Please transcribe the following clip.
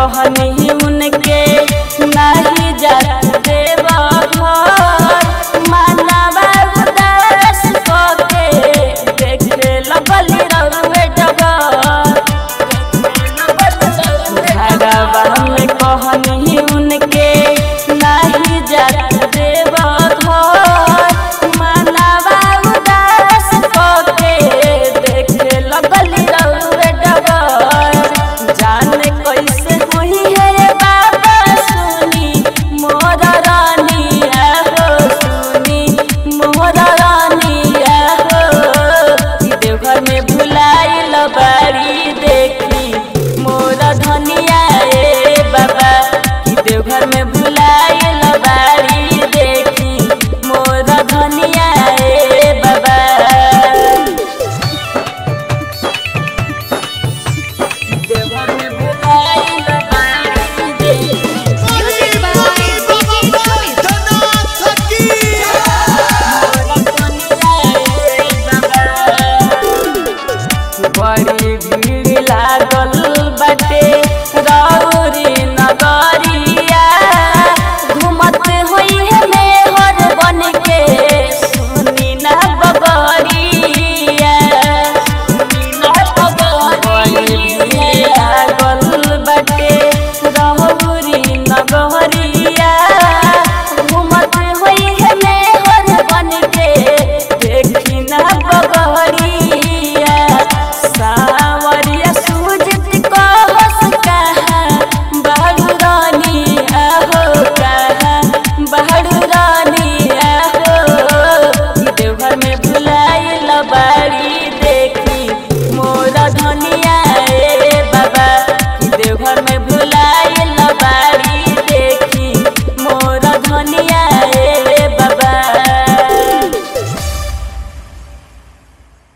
कहनी उनके नहीं जात देव घर मानवा उदास कके देखे लगली रउए डगर घरवा में कहनी उनके नहीं जात देव घर मानवा उदास कके देखे लगली रउए डगर जाने कैसे होई है बाबा सुनी मोर रानिया हो सुनी मोर रानिया हो ई देवघर में भुलाइल बाड़ी देखी मोर धनिया ए बाबा ई देवघर में भुलाइल बाड़ी देखी मोर धनिया ए बाबा देवघर में भुलाइल बाड़ी देखी Music by DJ Amit. बड़ी भीड़ लागल बाटे रौरी नगरिया घूमत होई है मेहर बन के सुनी ना बगरिया सुनी ना बगरिया लागल बाटे रौरी नगरिया घूमत होई है मेहर बन के देखी ना बगरिया सावरिया सूझत कहस कहाँ बाड़ू रानी आहो कहाँ बाड़ू रानी आहो ई देवघर में भुलाइल बाड़ी देखी मोरा धनिया ए बाबा ई देवघर में भुलाइल बाड़ी